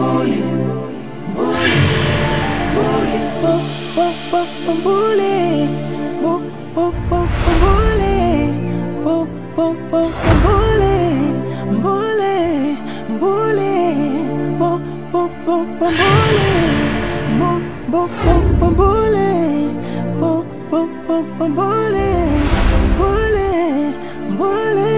mbuli, mbuli, mbuli, bo- bo- bo- bo- mbuli, bo- bo- bo- bo- mbuli, bo- bo- bo- bo- mbuli, mbuli, mbuli, bo- bo- bo- bo- mbuli, bo- bo- bo- bo- mbuli, bo- bo- bo- bo- mbuli, mbuli, mbuli.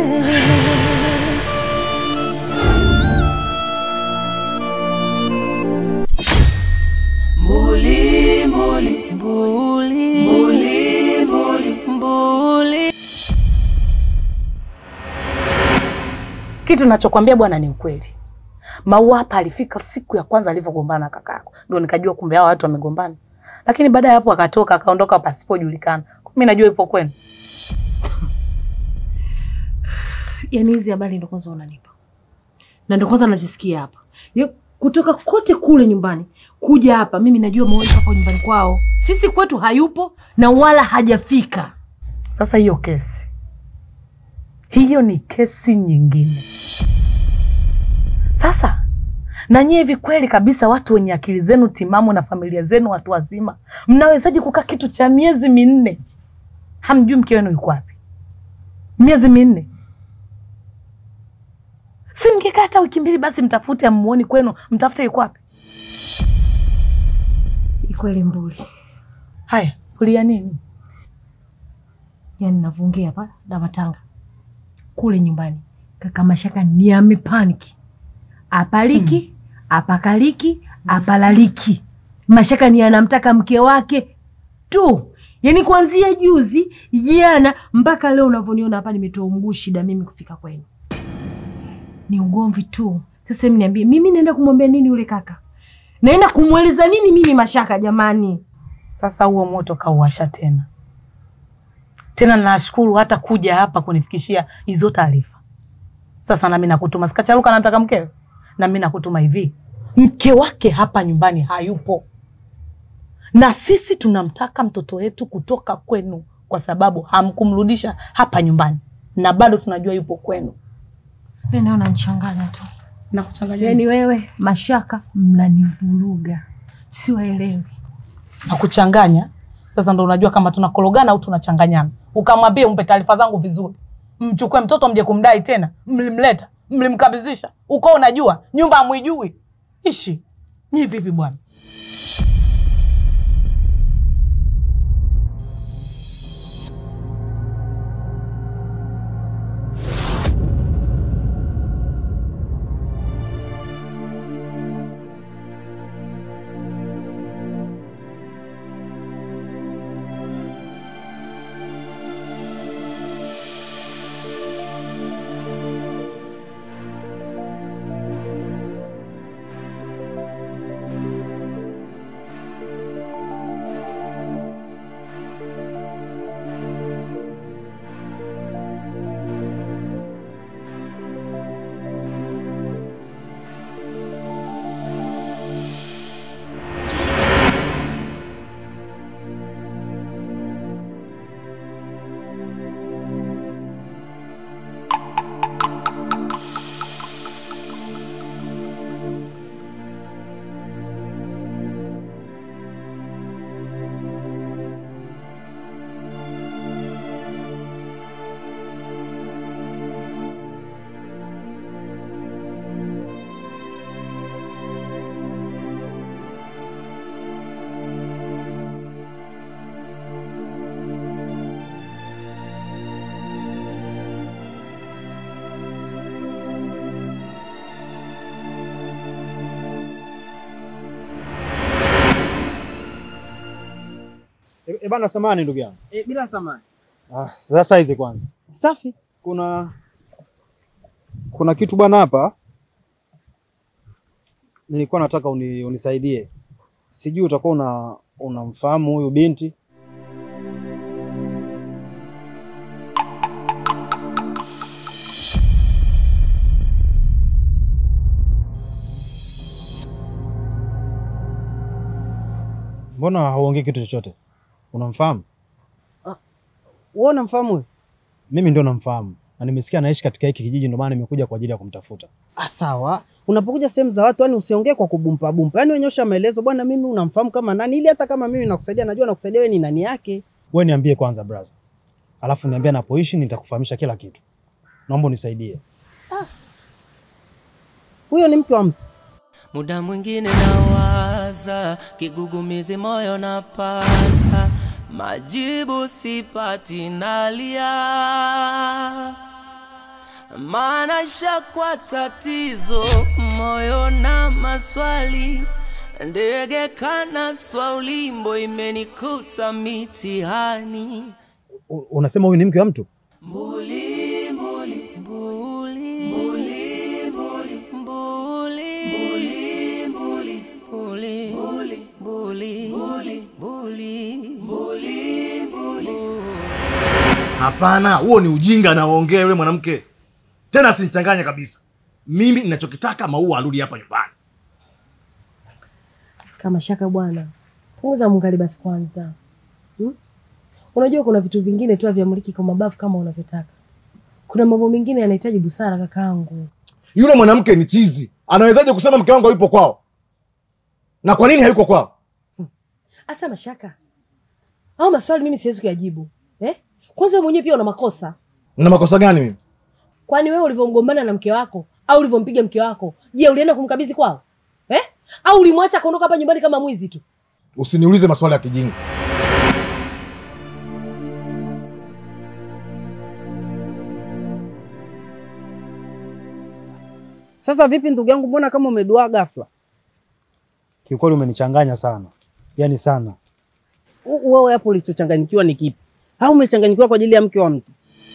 Mbuli, mbuli, mbuli, mbuli, mbuli, mbuli. Kitu nachokwambia bwana ni ukweli. Maua hapa alifika siku ya kwanza alivyogombana na kakako, ndio nikajua kumbe hao watu wamegombana, lakini baada ya hapo akatoka akaondoka pasipojulikana. Mimi najua ipo kwenu. Yaani hizi habari ndo kwanza unanipa na ndo kwanza nazisikia hapa Ya- kutoka kote kule nyumbani kuja hapa, mimi najua Maua yuko hapo nyumbani kwao. Sisi kwetu hayupo na wala hajafika. Sasa hiyo kesi, hiyo ni kesi nyingine. Sasa na nyie hivi kweli kabisa, watu wenye akili zenu timamu na familia zenu watu wazima, mnawezaje kukaa kitu cha miezi minne hamjui mke wenu yuko wapi? Miezi minne, si mngekaa hata wiki mbili basi, mtafute amuoni kwenu, mtafute yuko wapi? Ikweli mbuli, Haya, kulia nini? yaani navyoongea hapa na matanga kule nyumbani, kaka Mashaka ni amepaniki, apaliki apakaliki apalaliki. Mashaka ni anamtaka mke wake tu, yaani kuanzia juzi jana mpaka leo unavyoniona hapa, nimetoa mguu shida mimi kufika kwenu, ni ugomvi tu. Sasa hebu niambie, mimi naenda kumwambia nini yule kaka? Naenda kumweleza nini mimi Mashaka? Jamani, Sasa huo moto kauwasha tena tena. Nashukuru hata kuja hapa kunifikishia hizo taarifa. Sasa nami nakutuma, sikacharuka namtaka mkewe, nami nakutuma hivi, mke wake hapa nyumbani hayupo, na sisi tunamtaka mtoto wetu kutoka kwenu, kwa sababu hamkumrudisha hapa nyumbani na bado tunajua yupo kwenu. mimi naona nichanganya tu. Nakuchanganya Yaani wewe Mashaka mnanivuruga, siwaelewi. na kuchanganya. Sasa ndo unajua kama tunakorogana au tunachanganyana. Ukamwambie umpe taarifa zangu vizuri, mchukue mtoto mje kumdai tena, mlimleta mlimkabizisha, uko unajua nyumba hamwijui. Ishi nyi vipi bwana? E, e bana samani ndugu yangu. E, bila samani. Ah, sasa hizi kwanza. Safi. Kuna kuna kitu bwana hapa nilikuwa nataka uni, unisaidie. Sijui utakuwa una unamfahamu huyu binti? Mbona hauongei kitu chochote? Unamfahamu? Wewe unamfahamu huyo? Mimi ndio namfahamu. na nimesikia anaishi katika hiki kijiji, ndio maana nimekuja kwa ajili ya kumtafuta. Ah, sawa. Unapokuja sehemu za watu, yani usiongee kwa kubumpa bumpa, yani wenyosha maelezo, bwana, mimi unamfahamu kama nani, ili hata kama mimi nakusaidia, najua nakusaidia wewe ni nani yake. Wewe niambie kwanza brother, alafu niambie anapoishi, nitakufahamisha kila kitu. Naomba unisaidie. Huyo ni mke wa mtu. Muda mwingine nawaza, kigugumizi moyo napata, majibu sipati, nalia maana shakwa tatizo, moyo na maswali, ndege kanaswa, ulimbo imenikuta mitihani. U- Unasema huyu ni mke wa mtu? Mbuli, mbuli, mbuli, mbuli, mbuli, mbuli, mbuli, mbuli, mbuli, mbuli, mbuli, mbuli, mbuli, mbuli, mbuli. Hapana, huo ni ujinga anaoongea yule mwanamke. Tena asinichanganye kabisa. Mimi ninachokitaka Maua arudi hapa nyumbani. Kama shaka bwana, punguza mungali basi kwanza hmm? Unajua kuna vitu vingine tu haviamriki kwa mabavu kama unavyotaka. Kuna mambo mengine yanahitaji busara kakaangu. Yule mwanamke ni chizi. Anawezaje kusema mke wangu hayupo kwao? Na kwa nini hayuko kwao? Asa mashaka au maswali mimi siwezi kuyajibu eh? Kwanza wewe mwenyewe pia una makosa, Na makosa gani mimi? kwani wewe ulivyomgombana na mke wako au ulivyompiga mke wako, je, ulienda kumkabidhi kwao eh? Au ulimwacha akaondoka hapa nyumbani kama mwizi tu? Usiniulize maswali ya kijinga. Sasa vipi ndugu yangu, mbona kama umeduaa ghafla? Kiukweli umenichanganya sana, yaani sana. U- Wewe hapo ulichochanganyikiwa ni kipi? Au umechanganyikiwa kwa ajili ya mke wa mtu?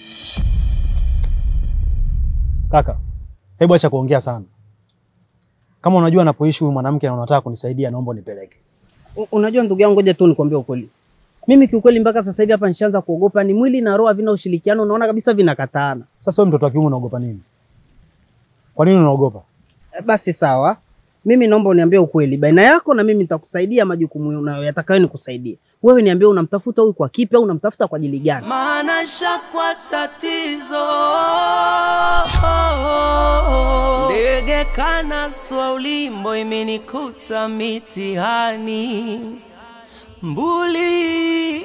Kaka, hebu acha kuongea sana. Kama unajua anapoishi huyu mwanamke na unataka kunisaidia, naomba unipeleke. U- Unajua ndugu yangu, ngoja tu nikwambie ukweli. Mimi kiukweli mpaka sasa hivi hapa nishaanza kuogopa, ni mwili na roho havina ushirikiano, unaona kabisa vinakataana. Sasa wewe mtoto wa kiume unaogopa nini? Kwa nini unaogopa? E, Basi sawa, mimi naomba uniambie ukweli baina yako na mimi, nitakusaidia majukumu unayo yatakayo nikusaidie wewe. Niambie, unamtafuta huyu kwa kipi au unamtafuta kwa ajili gani? maana shakwa tatizo, ndege kanaswa, ulimbo imenikuta mitihani, mbuli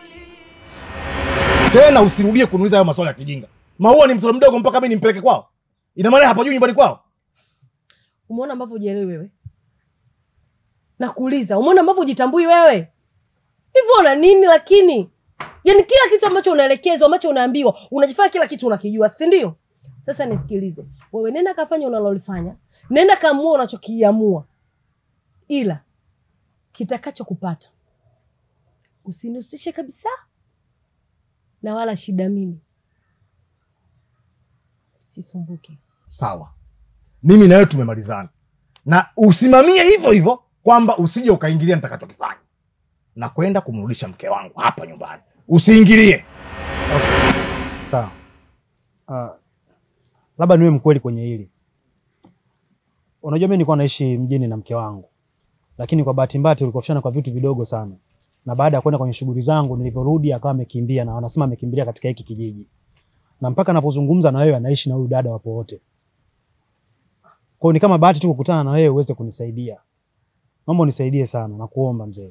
Tena usirudie kuniuliza hayo maswali ya kijinga. Maua ni mtoto mdogo mpaka mimi nimpeleke kwao? Ina maana hapajui nyumbani kwao? Umeona ambavyo hujielewi wewe? Nakuuliza, umeona ambavyo hujitambui wewe? Hivyo una nini lakini? Yaani kila kitu ambacho unaelekezwa, ambacho unaambiwa, unajifanya kila kitu unakijua, si ndio? Sasa nisikilize. Wewe nenda kafanya unalolifanya. Nenda kaamua unachokiamua. Ila kitakachokupata usinihusishe kabisa na wala shida mimi. Sisumbuke. Sawa, mimi na wewe tumemalizana, na usimamie hivyo hivyo kwamba usije ukaingilia nitakachokifanya na kwenda kumrudisha mke wangu hapa nyumbani. Usiingilie. Sawa. Uh, labda niwe mkweli kwenye hili. Unajua mimi nilikuwa naishi mjini na mke wangu, lakini kwa bahati mbaya tulikofishana kwa vitu vidogo sana, na baada ya kwenda kwenye shughuli zangu, nilivyorudi akawa amekimbia, na wanasema amekimbilia katika hiki kijiji, na mpaka napozungumza na wewe anaishi na huyu dada wapo wote. Kwa hiyo ni kama bahati tu kukutana na wewe uweze kunisaidia. Naomba unisaidie sana, nakuomba mzee.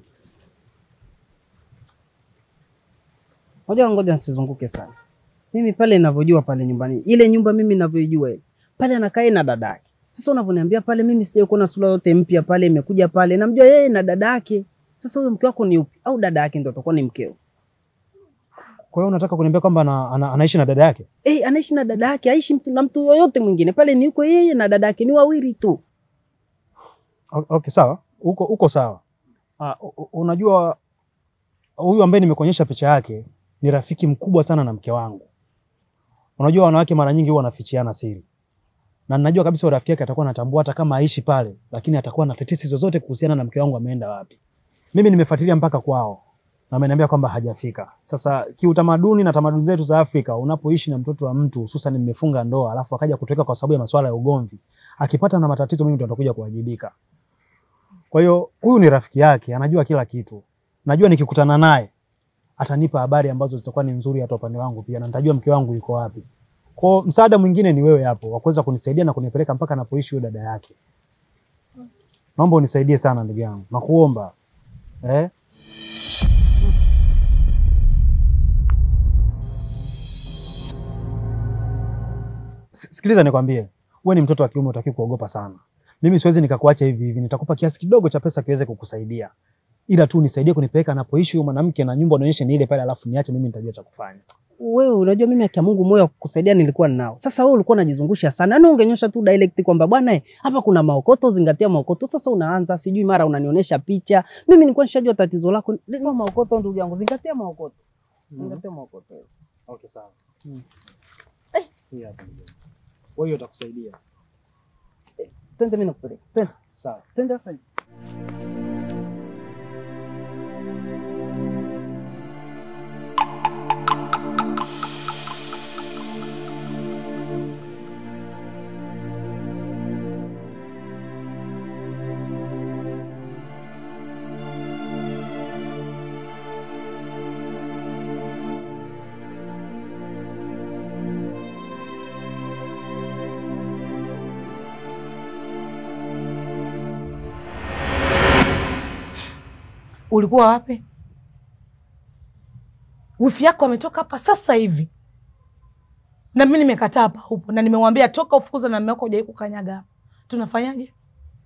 Ngoja ngoja nisizunguke sana. Mimi pale ninavyojua pale nyumbani, ile nyumba mimi ninavyoijua ile pale anakaa yeye na dada yake. Sasa unavyoniambia pale, mimi sijawahi kuona sura yote mpya pale imekuja pale, namjua yeye na dada yake. Sasa huyo mke wako ni upi? Au dada yake ndio atakuwa ni mkeo? Kwa hiyo unataka kuniambia kwamba ana, ana, anaishi na dada yake? Eh, anaishi na dada yake, aishi mtu na mtu yoyote mwingine pale, ni yuko yeye na dada yake, ni wawili tu. O- Okay, sawa, uko uko sawa. Uh, unajua huyu ambaye nimekuonyesha picha yake ni rafiki mkubwa sana na mke wangu. Unajua wanawake mara nyingi huwa wanafichiana siri, na ninajua kabisa rafiki yake atakuwa anatambua hata kama aishi pale, lakini atakuwa na tetesi zozote kuhusiana na mke wangu ameenda wapi. Mimi nimefuatilia mpaka kwao na ameniambia kwamba hajafika. Sasa kiutamaduni na tamaduni zetu za Afrika, unapoishi na mtoto wa mtu hususan mmefunga ndoa, alafu akaja kutoweka kwa sababu ya masuala ya ugomvi, akipata na matatizo, mimi ndo nitakuja kuwajibika. Kwa hiyo huyu ni rafiki yake, anajua kila kitu. Najua nikikutana naye atanipa habari ambazo zitakuwa ni nzuri hata upande wangu pia, na nitajua mke wangu yuko wapi. Kwa msaada mwingine ni wewe hapo wa kuweza kunisaidia na kunipeleka mpaka anapoishi huyo dada yake. Naomba unisaidie sana ndugu yangu, nakuomba eh? S- Sikiliza nikwambie, wewe ni mtoto wa kiume, utaki kuogopa sana. Mimi siwezi nikakuacha hivi hivi, nitakupa kiasi kidogo cha pesa kiweze kukusaidia, ila tu nisaidie kunipeleka anapoishi huyo mwanamke na nyumba unaonyesha ni ile pale, alafu niache mimi, nitajua cha kufanya. Wewe unajua mimi akia Mungu moyo wa kukusaidia nilikuwa ninao. Sasa wewe ulikuwa unajizungusha sana. Yaani ungenyosha tu direct kwamba bwana eh, hapa kuna maokoto, zingatia maokoto. Sasa unaanza sijui mara unanionyesha picha. Mimi nilikuwa nishajua tatizo lako. Ndio maokoto ndugu yangu, zingatia maokoto. Zingatia maokoto. Okay, sawa. Mm. Eh, hii hapa ndugu yangu. Kwa hiyo itakusaidia. Twende mimi nakupeleka. Twende. Sawa. Twende sasa. Ulikuwa wapi? Wifi yako ametoka hapa sasa hivi, na mimi nimekataa hapa upo, na nimemwambia toka ufukuzwe na mume wako, hujai kukanyaga hapa. Tunafanyaje?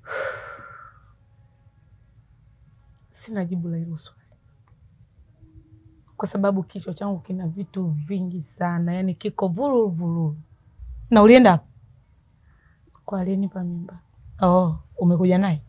Sina jibu la hilo swali, kwa sababu kichwa changu kina vitu vingi sana, yaani kiko vururu vururu. Na ulienda hapa kwa aliyenipa mimba? Oh, umekuja naye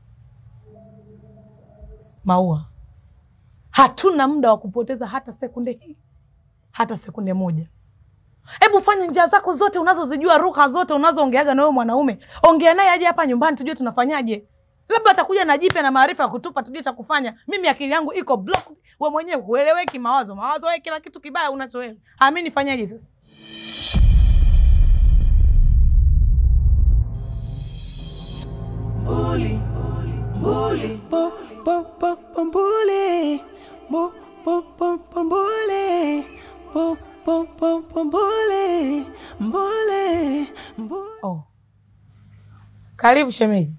Maua? Hatuna muda wa kupoteza hata sekunde hii, hata sekunde moja. Hebu fanya njia zako zote unazozijua, lugha zote unazoongeaga na wewe mwanaume, ongea naye aje hapa nyumbani, tujue tunafanyaje. Labda atakuja na jipya na maarifa ya kutupa, tujue cha kufanya. Mimi akili yangu iko block, wewe mwenyewe hueleweki, mawazo mawazo, wewe kila kitu kibaya unacho wewe. Ah, mimi nifanyaje sasa? Mbuli, mbuli, bo, bo, bo, bo, mbuli, bo, bo, bo, bo, mbuli, bo, bo, bo, bo, mbuli, mbuli, mbuli. Oh, karibu shemeji.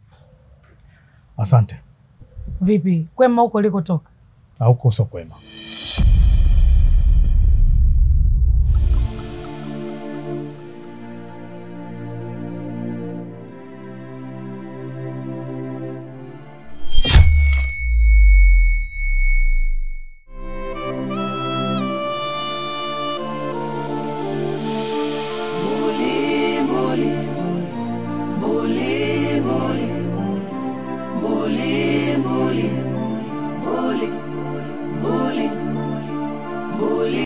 Asante. Vipi kwema huko ulikotoka? Na huko sio kwema.